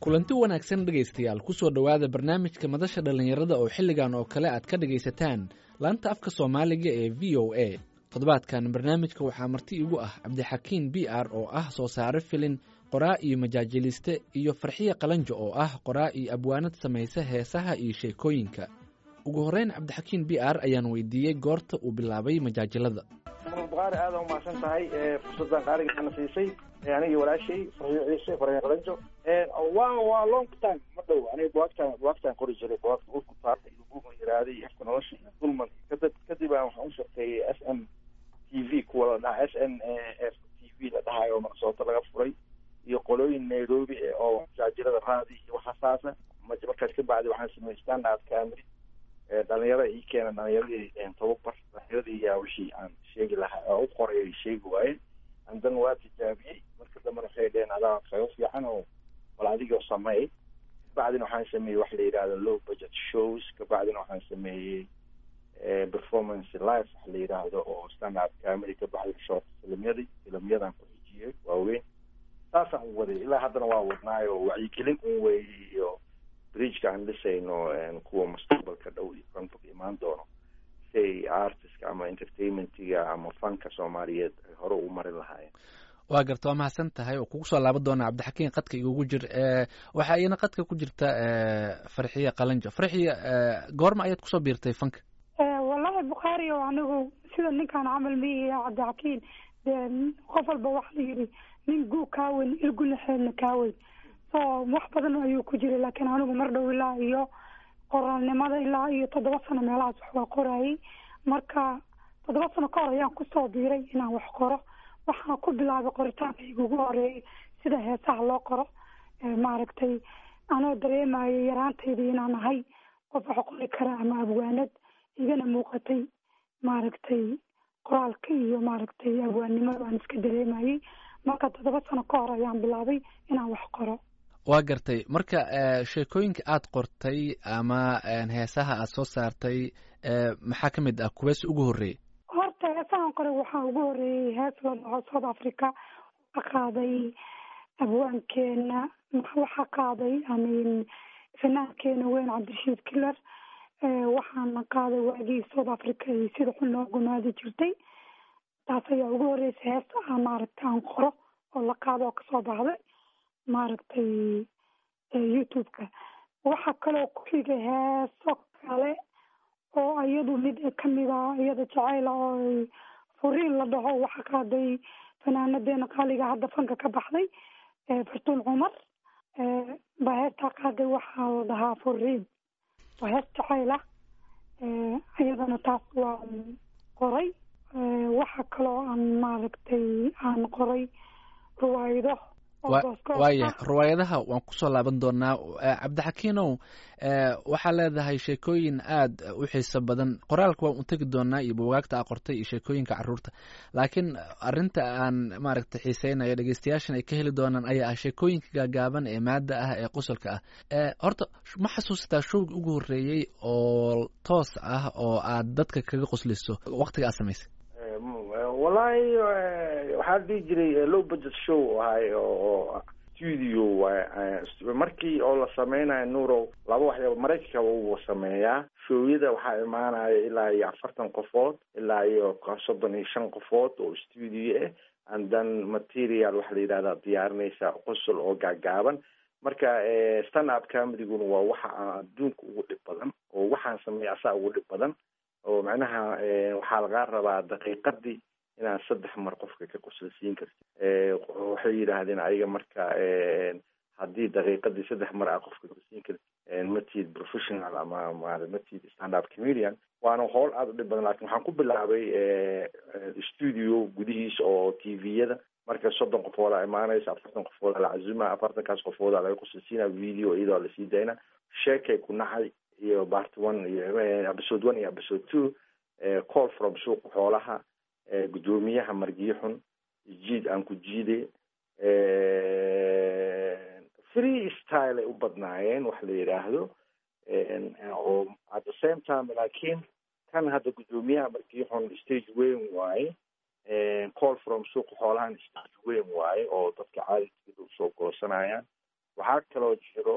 kulanti wanaagsan dhegaystayaal kusoo dhowaada barnaamijka madasha dhallinyarada oo xilligan oo kale aad ka dhegaysataan laanta afka soomaaliga ee v o a toddobaadkan barnaamijka waxaa marti igu ah cabdixakiin b r oo ah soo saare filin qoraa iyo majaajiliste iyo farxiye qalanjo oo ah qoraa iyo abwaanad samaysa heesaha iyo sheekooyinka ugu horreyn cabdixakiin b r ayaan weydiiyey goorta uu bilaabay majaajilada bukaari aada umahadsan tahay fursadan qaaligaana siisay anigii walaashay farxiyo ciise farxiyo qalanjo waa waa long time ma dhow aniga buwaagtaan buwaagtaan qori jiray buwaagta urku taarta iyo buug la yirahday iyo afka nolosha iyo dulman kadib kadib aan waxaan u shaqeeyey s m t v kuwa la dhaha s n f t v la dhahayo minnesota laga furay iyo qolooyin nairobi oo majaajilada raadi iyo waxaasaasa markaas ka bacdi waxaan sameeyey standard camry dhalinyarada ii keena dhalinyaradii tababar dhalinyaradii yaa wixii aan sheegi lahaa oo u qoray ay sheegi waayeen andan waa tijaabiyey marka dambena waxay dheheen adaa kaga fiican oo bal adigoo sameey kabacdina waxaan sameeyey wax la yidhahdo low budget shows kabacdina waxaan sameeyey performance live wax la yidhaahdo oo standard camry kabacdi short filimyadii filimyadan ku xijiyey waaweyn saasaan u waday ilaa haddana waa wadnaayo wacyigelin un weeyey iyo bridgeka aan dhisayno kuwa mustaqbalka dhow iyo frontok imaan doono si ay artistka ama entertainmentiga ama fanka soomaaliyeed ay hore u marin lahaayeen waa garta waa mahadsan tahay oo kugu soo laaban doona cabdixakiin qadka igugu jir waxaa iyana qadka ku jirta farxiye qalanjo farxiye goorma ayaad kusoo biirtay fanka wallahi bukhaari o anigu sida ninkaan camal miihi cabdixakiin de qof walba waxa la yidhi nin guu kaaweyn ilgulaxeedna kaaweyn so wax badan ayuu ku jiray laakiin anigu mar dhow ilaa iyo qoraalnimada ilaa iyo toddoba sano meelahaas wax waa qorayay marka toddoba sano ka hor ayaan kusoo biiray inaan wax qoro waxaan ku bilaabay qoritaanka igugu horeeyay sida heesaha loo qoro maaragtay anoo dareemayo yaraantayda inaan ahay qof wax qori kara ama abwaanad igana muuqatay maaragtay qoraalka iyo maaragtay abwaannimada aan iska dareemayay marka toddoba sano ka hor ayaan bilaabay inaan wax qoro waa gartay marka sheekooyinka aad qortay ama heesaha aad soo saartay maxaa ka mid ah kuwees ugu horreeyey horta heesahan qoray waxaa ugu horreeyey hees la dhaho south africa waxaa qaaday abwaankeena waxaa qaaday amin fanaankeena weyn cabdirashiid kiler waxaana qaaday waagii south africa iyo sida xun loo gumaadi jirtay taas ayaa ugu horreysay hees a maaragtay aan qoro oo la qaado oo kasoo baxday maaragtay youtube-ka waxaa kaloo ku xigay heeso kale oo iyadu mid kamid a iyada jacayla oo furiin la dhaho waxaa qaaday fanaanadeena qaaliga hadda fanka ka baxday fartuun cumar baa heestaa qaaday waxaa la dhahaa furiin waa hees jacayla iyadana taas waa qoray waxaa kaloo aan maaragtay aan qoray ruwaayado waaya riwaayadaha waan kusoo laaban doonaa cabdixakiinow waxaa leedahay sheekooyin aad u xiiso badan qoraalka waan u tegi doonaa iyo bugaagta a qortay iyo sheekooyinka caruurta laakiin arinta aan maaragtay xiiseynayo dhegeystayaashan ay ka heli doonaan ayaa ah sheekooyinka gaagaaban ee maada ah ee qosolka ah horta ma xasuusataa showgi ugu horreeyey oo toos ah oo aad dadka kaga qosliso waqtiga aad samaysay wallahi waxaa dhihi jiray low budget show ahay oo studio markii oo la sameynayo nurow laba waxyaaba maraykanka uu sameeyaa showyada waxaa imaanaya ilaa iyo afartan qofood ilaa iyo soddon iyo shan qofood oo studio ah and then material waxaa la yidhahdaa diyaarinaysa qosol oo gaagaaban marka stand up comediguna waa waxa aan adduunka ugu dhib badan oo waxaan sameeya asaa ugu dhib badan oo macnaha waxaa lagaa rabaa daqiiqadii inaan saddex mar qofka ka qosolsiin karti waxay yidhaahdeen ayaga marka haddii daqiiqadii saddex mar aa qofka qosolsiin karti matid professional ama matid stand up comedian waana howl aada u dhib badan lakin waxaan ku bilaabay studio gudihiisa oo t v-yada marka soddon qofoodaa imaanaysa afartan qofoodaa la cazuma afartankaas qofoodaa laga qosolsiina video iyadoo lasii dayna sheekay ku nacay iyo part one iyo episode one iyo episode two call from suuqa xoolaha guddoomiyaha margiyo xun jiid aan ku jiide free style ay u badnaayeen wax la yidhaahdo oo at the same time laakiin kan hadda guddoomiyaha margiyo xun stage weyn waaye call from suuqa xoolahan stage weyn waaye oo dadka caadidkeeda usoo goosanayaan waxaa kaloo jiro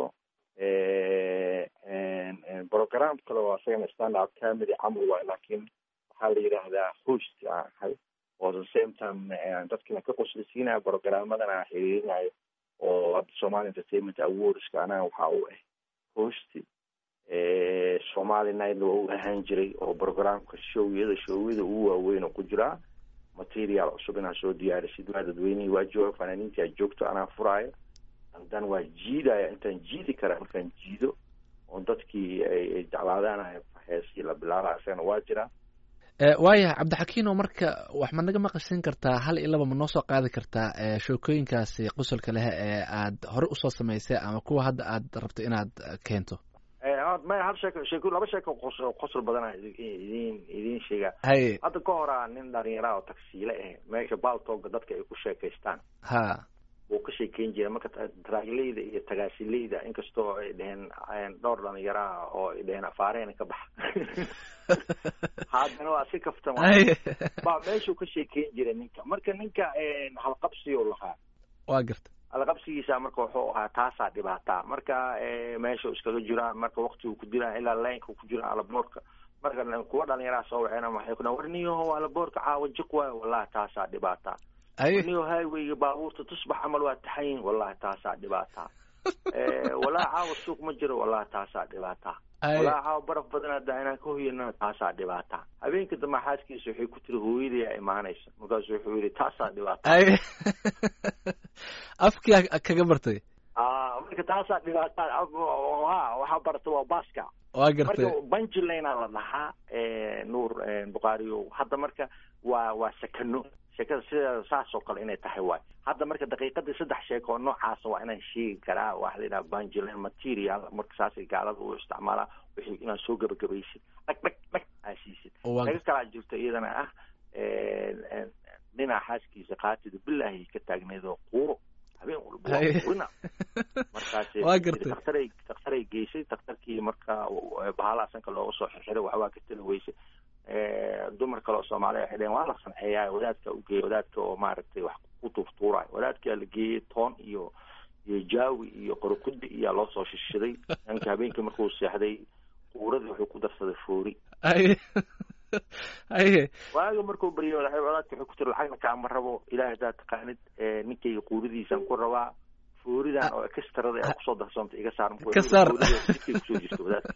program kale oo asagana stand up comedy camal waay laakiin waxaa la yidhaahdaa host aan ahay oo the same time dadkina ka qoslisiinaya programmadana xiriirinayo oo hadda somali entertainment awardska anaga waxaa u ah host somali night waa u ahaan jiray oo programka showyada showyada ugu waaweyn oo ku jiraa material cusub inaa soo diyaarisid waa dadweynihii waa jooga fanaaniintii aa joogto anaa furaayo hadan waa jiidaya intaan jiidi kara markaan jiido oo dadkii ay jeclaadaan heeskii la bilaaba isagana waa jiraa waayahay cabdixakiino marka wax ma naga maqashin kartaa hal iyo laba ma noo soo qaadi kartaa sheekooyinkaasi qosolka leh ee aad hore usoo samaysay ama kuwa hadda aad rabto inaad keento maya hal sheeko sheeko laba sheeko qos qosol badana idin idin sheega haye hadda ka horaa nin dhalinyara oo tagsiile ah meesha baaltooga dadka ay ku sheekaystaan ha wuu ka sheekeyn jiray marka traagileyda iyo tagaasileyda inkastoo ay dheheen dhowr dhalinyaraha oo ay dheheen afaareena ka baxa haddana waa si kaftan baa meeshuu ka sheekeyn jiray ninka marka ninka halqabsiyo lahaa waa garta alqabsigiisa marka wuxuu ahaa taasaa dhibaataa marka meesha iskaga jiraan marka waktigu ku jiraan ilaa laynka ku jiraan alaboorka marka kuwa dhalinyaraha soo waxeena waxay ku dhahan war niyaho alaboorka caawa jiq waayo wallahi taasaa dhibaataa niyo highwayga baabuurta tusbax camal waa taxayin wallahi taasaa dhibaataa wallahi caawa suuq ma jiro wallahi taasaa dhibaataa wallahi caawa baraf badan haddaa inaan ka hoyana taasaa dhibaataa habeenka dambe xaaskiisa waxay ku tiri hooyadii aa imaanaysa markaasu wuxuu yidhi taasaa dhibaataa afkii kaga bartay marka taasaa dhibaataa ha waxaa barata waa baska waa gartay marka banjilana la dhahaa nuur bukhaariyo hadda marka waa waa sakano sheekada sideeda saas oo kale inay tahay waay hadda marka daqiiqadii saddex sheeko oo noocaasa waa inaan sheegi karaa waxa la yidhaha banjilin material marka saasay gaalada u isticmaalaa wixii inaad soo gabagabaysid dhag dhag dhag aa siisid laga kalaa jirto iyadana ah dhinaca xaaskiisa qaatida bilaahi ka taagneed oo quuro habeen walba qurina markaas daktaray daktaray geysay daktarkii marka bahalaa sanka looga soo xirxiray waxbaa ka tali weysay dumar kale oo soomaaliya waxay dheheen waa la sanceeyaa wadaadka ugeeya wadaadka oo maaragtay wax ku tuuftuurayo wadaadkaa la geeyey toon iyo iyo jaawi iyo qorokudi iyaa loo soo shishiday ninka habeenkii markuu seexday quuradii wuxuu ku darsaday foori haye waaga markuu baryo wadaadka waxay ku tiri lacagna kaama rabo ilaah haddaad taqaanid ninkayga quuridiisan ku rabaa fooridan oo extrada ee kusoo darsoontay iga saar ka saar kusoo jirto wadaadka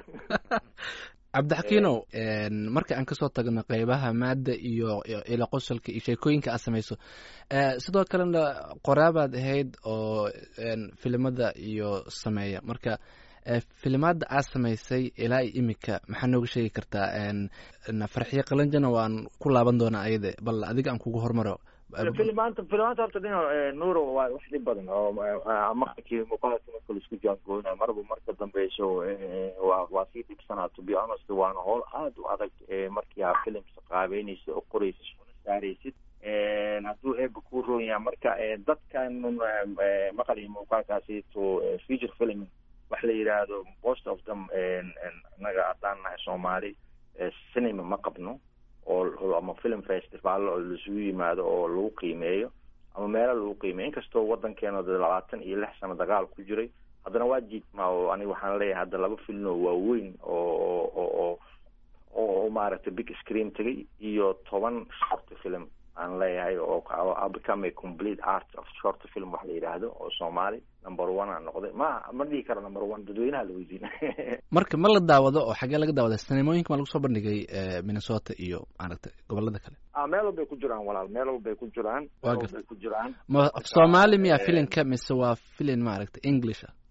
cabdixakiinow marka aan kasoo tagno qeybaha maadda iyo ilo qosolka iyo sheekooyinka aad samayso sidoo kalena qoraabaad ahayd oo filimada iyo sameeya marka filimaadda aad samaysay ilaa iyo imika maxaa nooga sheegi kartaa farxiyo qalanjana waan ku laaban doonaa ayade bal adiga aan kugu hormaro filimaanta filimaanta horta dhina nuuro waa wax dhib badan oo maqalkii muuqaalka marka laisku jaangoyna marba marka dambeyso waa waa sii dhibsanaa to be honest waana howl aada u adag markii aa filimka qaabeynaysid oo qoraysid suna saaraysid hadduu eeba ku roon yahay marka dadkan maqal iyo muuqaalkaasi to feature film wax la yidhaahdo most of them annaga haddaan nahay soomaali cinema ma qabno oo ama film festival oo laisugu yimaado oo lagu qiimeeyo ama meelo lagu qiimeeyo inkastoo wadankeena de labaatan iyo lix sano dagaal ku jiray haddana waa jiidmaa oo aniga waxaan leeyahay hadda laba film oo waaweyn oo oo oo maaragtay big screen tegay iyo toban short film aan leeyahay oo become a complete art of short film wax la yidhaahdo oo soomaali number one aan noqday ma ma dhihi karo number one dadweynaha la weydiina marka ma la daawado oo xagee laga daawada sinemooyinka ma lagu soo bandhigay minnesota iyo maaragtay gobolada kale a meel walbay ku jiraan walaal meel walbay ku jiraan meel walbay ku jiraan ma soomaali miya filinka mise waa filin maaragtay english ah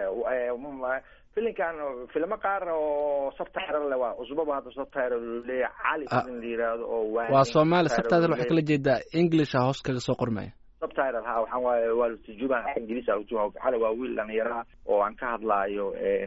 filinkan filmo qaar oo subtitle le waa cusbaba hadda subtitle leeya cali filin la yidhaahdo oo waa soomaali subtitle waxaa kala jeedaa english ah hoos kaga soo qormaya subtitle ha waxaan waaye waa turjumaan ingiriis ah turjumaan xale waa wiil dhalinyaraha oo aan ka hadlaayo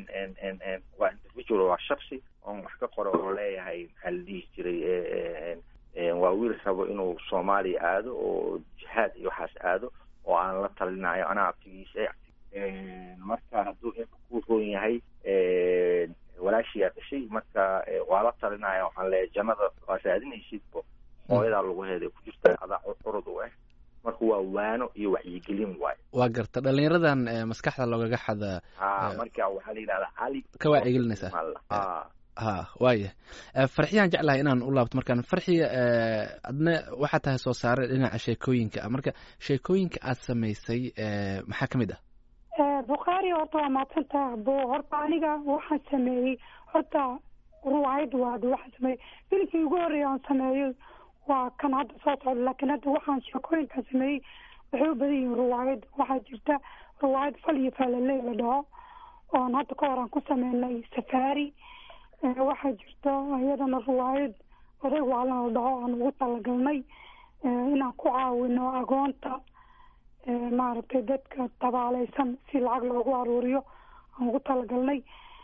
waa individual waa shaksi oon wax ka qoro oo leeyahay maxaa la dhihi jiray waa wiil rabo inuu soomaaliya aado oo jihaad iyo waxaas aado oo aan la talinayo anaa abtigiisa marka hadduu inka ku roon yahay walaashiyaa dhashay marka waa la talinaya waxaan leeyahay jannada waa raadinaysidbo hooyadaa lagu heeday ku jirta adaa curud u ah marka waa waano iyo wacyigelin waayo waa garta dhalinyaradan maskaxda loogaga xada ha marka waxaa la yidhahdaa cali ka wacyigelinaysaa ha ha waaya farxiyaan jeclahay inaan u laabto markaan farxiya adna waxaa tahay soo saare dhinaca sheekooyinka marka sheekooyinka aad samaysay maxaa ka mid ah bukhaari horta waa maadsantaha bo horta aniga waxaan sameeyey horta ruwaayad waad waxaan sameeyey filimkii ugu horreeya aan sameeyo waa kan hadda soo socda laakiin hadda waxaan sheekooyinkaan sameeyey waxay u badan yihiin ruwaayad waxaa jirta ruwaayad fal iyo faalaley la dhaho oon hadda ka hor aan ku sameynay safaari waxaa jirta iyadana ruwaayad oday waalan la dhaho aan ugu talagalnay inaan ku caawino agoonta maaragtay dadka tabaaleysan si lacag loogu aruuriyo aan ugu talagalnay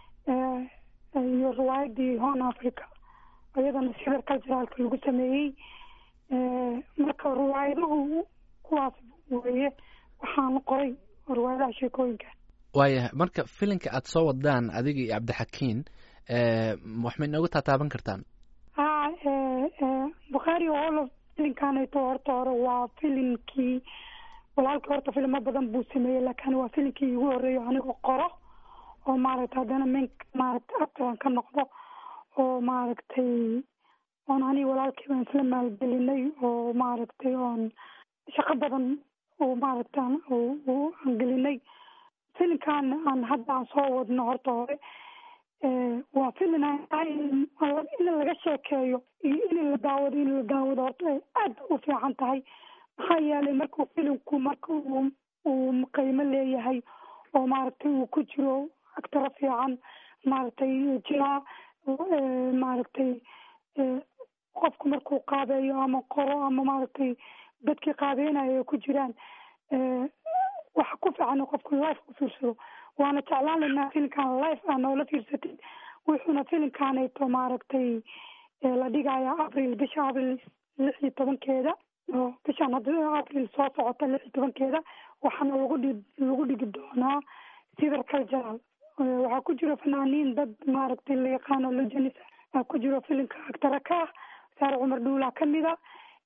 iyo riwaayadii hon africa iyadana sibir culturalka lagu sameeyey marka riwaayaduhu kuwaas weeye waxaan qoray riwaayadaha sheekooyinka waayahay marka filinka aada soo wadaan adiga iyo cabdixakiin wax may noogu taataaban kartaan ha bukhaari olo filinkaanayto horta hore waa filimkii walaalkii horta filimo badan buu sameeyey laakiin waa filimkii igu horreeyo anigoo qoro oo maaragtay haddana min maaragtay actoran ka noqdo oo maaragtay oon aniga walaalkii baan isla maalgelinay oo maaragtay oon shaqo badan oo maaragtay aan gelinay filimkan aan hadda aan soo wadno horta hore waa filin in laga sheekeeyo iyo in la daawado in la daawado horta ay aada u fiican tahay maxaa yeelay markuu filimku marka uu uu qiimo leeyahay oo maaragtay uu ku jiro actaro fiican maaragtay jiraa maaragtay qofku markuu qaabeeyo ama qoro ama maaragtay dadkii qaabeynayo ku jiraan waxa ku fiican qofku life u fiirsado waana jeclaan laynaa filimkan life aa noola fiirsatid wuxuuna filimkaanayto maaragtay la dhigayaa april bisha april lix iyo tobankeeda oo bishaan hadda april soo socota lix iyo tobankeeda waxaana lagu dhi lagu dhigi doonaa civil cultural waxaa ku jiro fanaaniin dad maaragtay la yaqaano legenis ku jiro filimka actara ka ah saare cumar dhuulaa kamida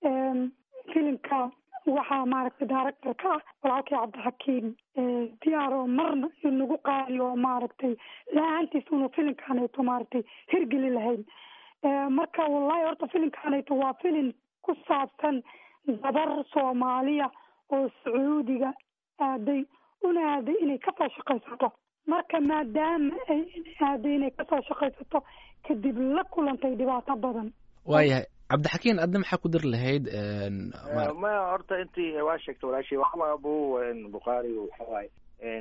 filimka waxaa maaragtay director ka ah walaalkii cabdixakiim diyaaro marna inagu qaadi oo maaragtay la-aantiis unu filimkaanayto maaragtay hirgeli lahayn marka wallahi horta filimkaanayto waa filim ku saabsan gabar soomaaliya oo sacuudiga aaday una aaday inay kasoo shaqaysato marka maadaama ay aaday inay kasoo shaqaysato kadib la kulantay dhibaato badan waayahay cabdixakiin adna maxaa ku dir lahayd ma horta intii waa sheegta walaashay waxba abu bukhaari waxawaaye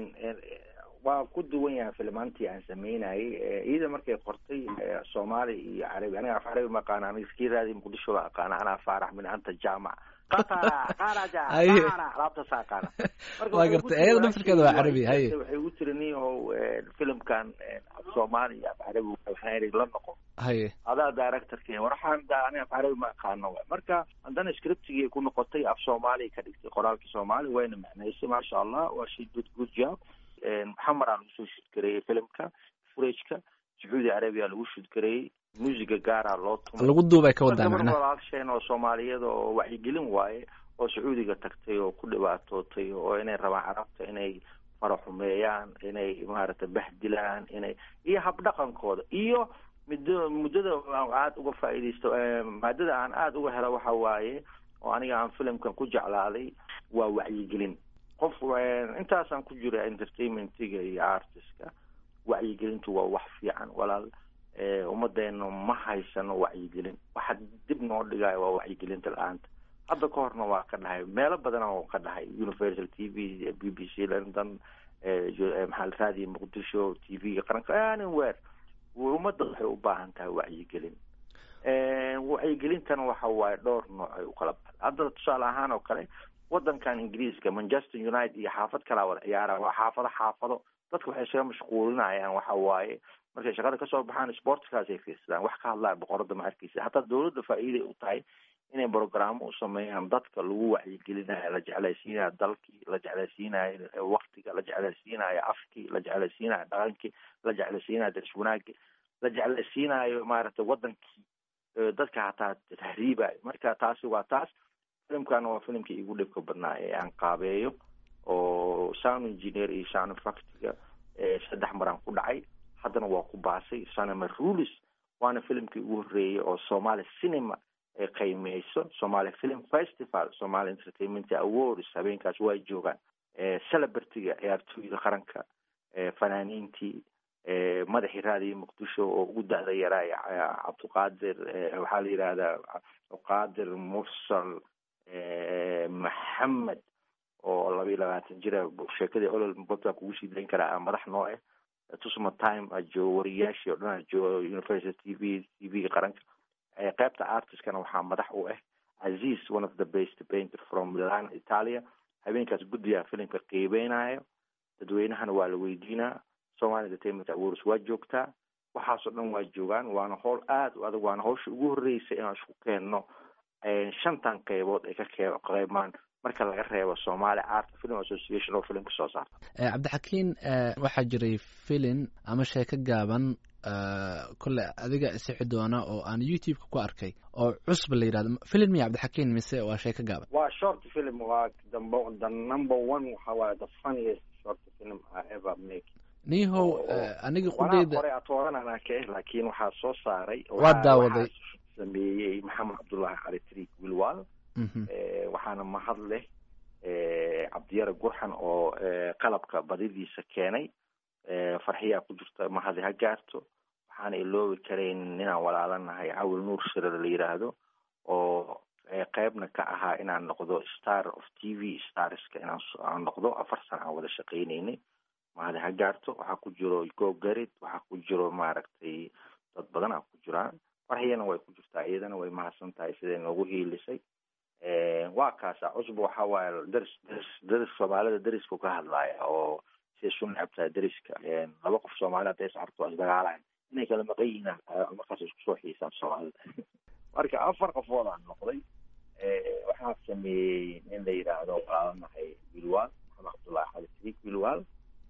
waa ku duwan yahay filmaantii aan sameynayay iyada markay qortay soomaali iyo carabi aniga af carabi ma aqaana aniga iskii raadi muqdisho la aqaana anaa faarax min anta jaamac qatara qaraja qara alaabtaasa aqaana waa garta iyada naftirkeeda waa carabi haye waxay ugu tiri niyahow filimkan af soomaali iyo af carabi waxaan iri la noqo haye adaa directorka war waxaan da aniga af carabi ma aqaano marka haddana scriptigii ku noqotay af soomaali ka dhigtay qoraalkii soomaali wayna macnaysay maasha allah waa she did good job maxamed aa lagu soo shudgareeyey filimka furageka sacuudi arabiya lagu shudgareeyey muusiga gaaraa loo tumay lagu duubay ka wadaa gabar macnaha walaalsheen oo soomaaliyada oo wacyigelin waaye oo sacuudiga tagtay oo ku dhibaatootay oo inay rabaan carabta inay faraxumeeyaan inay maaragtay bahdilaan inay iyo habdhaqankooda iyo muddo muddada aan aada uga faa'iidaysto maadada aan aada uga helo waxa waaye oo aniga aan filimkan ku jeclaaday waa wacyigelin qof intaasaan ku jira entertainmentiga iyo artistka wacyigelintu waa wax fiican walaal ummadeena ma haysano wacyigelin waxa dib noo dhigayo waa wacyigelinta la-aanta hadda ka horna waa ka dhahay meelo badan oo ka dhahay universal t v b b c london maxaa raadiya muqdisho t v-ga qaranka anywhere ummadda waxay u baahan tahay wacyigelin wacyigelintana waxa waaye dhowr nooc ay u kala baxda hadda tusaale ahaan oo kale wadankan ingiriiska manchester united iyo xaafad kalaa wada ciyaara waa xaafado xaafado dadka waxay isaga mashquulinayaan waxa waaye markay shaqada kasoo baxaan sportkaas ay fiirsadaan wax ka hadlaan boqorada ma arkeysa hataa dawladda faa'iiday u tahay inay brogramo u sameeyaan dadka lagu wacyigelinayo la jeclaysiinayo dalkii la jeclaysiinayo waktiga la jeclaysiinayo afkii la jeclaysiinayo dhaqankii la jeclaysiinayo daris wanaagii la jeclaysiinayo maaragtay wadankii dadka hataa tahriibayo marka taasi waa taas filimkana waa filimkii igu dhibka badnaa ee aan qaabeeyo oo sound engineer iyo sound factiga saddex maraan ku dhacay haddana waa ku baasay cinema rulis waana filimkii ugu horreeyay oo somaali cinema ay qiimeyso somaali film festival somaali entertainment awards habeenkaas waa joogaan celebrityga ciyaartooyda qaranka fanaaniintii madaxii raadiyo muqdisho oo ugu da-da yaraa cabdiqaadir waxaa la yidhaahdaa cabdiqaadir mursal maxamed oo laba iyo labaatan jira sheekadii olol bota kugu sii dayn karaa madax noo ah tusma time ajoogo wariyaashii o dhan ajoogo university t v t v qaranka qeybta artistkana waxaa madax u ah aziz one of the best painter from milan italia habeenkaas guddigaa filimka qiibeynayo dadweynahana waa la weydiinaa somali entertainment awards waa joogtaa waxaasoo dhan waa joogaan waana howl aada u adag waana hawsha ugu horreysay inaan isku keenno shantan qeybood ay ka qeymaan marka laga reebo somaali art film association oo filimka soo saarta cabdixakiin waxaa jiray filin ama sheeko gaaban kole adiga isixi doona oo aan youtube-ka ku arkay oo cusba la yidhahdo film miya cabdixakiin mise waa sheeko gaaban waa short film waa the number one waxa waaye the funniest short film I ever make nihow aniga qudeyda hore atoodan anaa ka eh laakiin waxaa soo saaray waa daawaday sameeyey maxamed cabdullaahi cali triik wilwal waxaana mahad leh cabdiyare gurxan oo qalabka badidiisa keenay farxiyaa ku jirta mahadi ha gaarto waxaana iloobi karayn inaan walaalanahay cawil nuur shirada la yidhaahdo oo qeybna ka ahaa inaan noqdo star of t v starska inaan noqdo afar sana aan wada shaqeyneynay mahadi ha gaarto waxaa ku jiro go garid waxaa ku jiro maaragtay dad badan a ku jiraan farxiyana way ku jirtaa iyadana way mahadsan tahay siday noogu hiilisay waa kaasa cusba waxa waaye daris daris daris soomaalida dariska ka hadlaaya oo siday su necab tahay dariska laba qof soomaalida hadday iscarto waa isdagaalayan inay kala maqan yihiin markaas isku soo xiisaan soomaalida marka afar qofood aan noqday waxaa sameeyey nin la yidhaahdo walaalanahay wilwal maxamed cabdullahi xali triik wilwal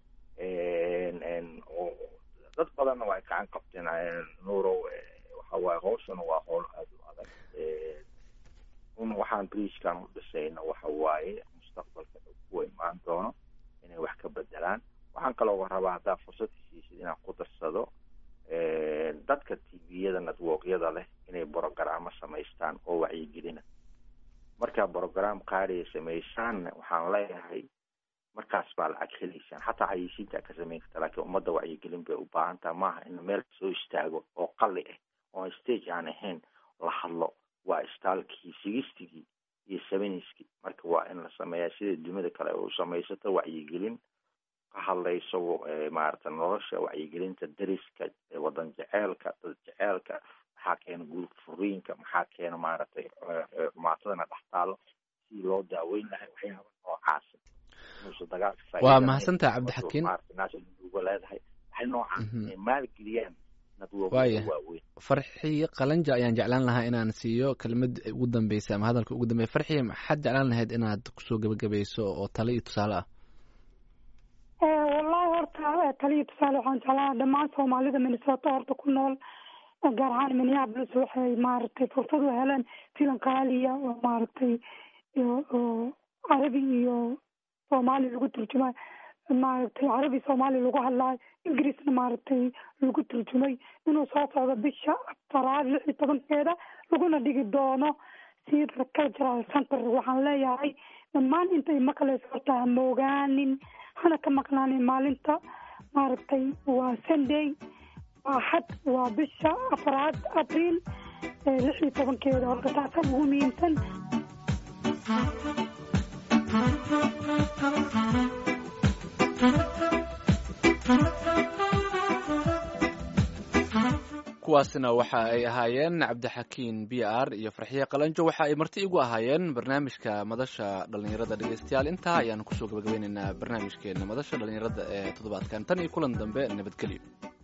dad badanna waa gacan qabteen nuurow waxa waaye hawshana waa howl aada u adag un waxaan briiskan u dhisayna waxa waaye mustaqbalka kuwa imaan doono inay wax ka bedelaan waxaan kaloo rabaa haddaa fursad heshiisid inaan ku darsado dadka tviyada networkyada leh inay brogaraamo samaystaan oo wacyigelina markaa brogram qaaliya samaysaanna waxaan leeyahay markaas baa lacag helaysaan xataa xayeysiinta ka samayn karta laakiin ummadda wacyigelin bay u baahantaha maaha in meel soo istaago oo qali ah oo stage aan ahayn la hadlo waa istaalkii sigistigii iyo seveniskii marka waa in la sameeyaa sida dunida kale u samaysato wacyigelin ka hadlayso maarata nolosha wacyigelinta dariska wadan jeceelka dad jeceelka maxaa keena guurka furiinka maxaa keena maaragtay xumaatadana dhex taalo si loo daaweyn lahay waxyaaba noocaasa inuusa dagaalka waa mahadsantaha cabdixakiin uga leedahay waxay noocaas inay maalgeliyaan waaya farxiyo qalanja ayaan jeclaan lahaa inaan siiyo kelmad ugu dambeysa ama hadalka ugu dambeya farxiyo maxaad jeclaan lahayd inaad kusoo gebagabayso oo tale iyo tusaale ah wallahi horta tale iyo tusaale waxaan jeclaa dhammaan soomaalida minnesota horta ku nool gaar ahaan minneapolis waxay maaragtay fursad u heleen filan qaaliya oo maaragtay oo carabi iyo soomaali lagu turjumay maaragtay carabi soomaali lagu hadlaayo ingiriisna maaragtay lagu turjumay inuu soo socdo bisha afaraad lix iyo tobankeeda laguna dhigi doono sida cultural center waxaan leeyahay dhammaan intay maqlayso horta ha moogaanin hana ka maqnaanin maalinta maaragtay waa sunday waa xad waa bisha afaraad abriil lix iyo tobankeeda horta taasa ugu muhiimsan kuwaasina waxa ay ahaayeen cabdixakiin b r iyo farxiye qalanjo waxa ay marti igu ahaayeen barnaamijka madasha dhallinyarada dhegeystayaal intaa ayaanu kusoo gabagabeyneynaa barnaamijkeena madasha dhallinyarada ee toddobaadkan tan iyo kulan dambe nabadgelyo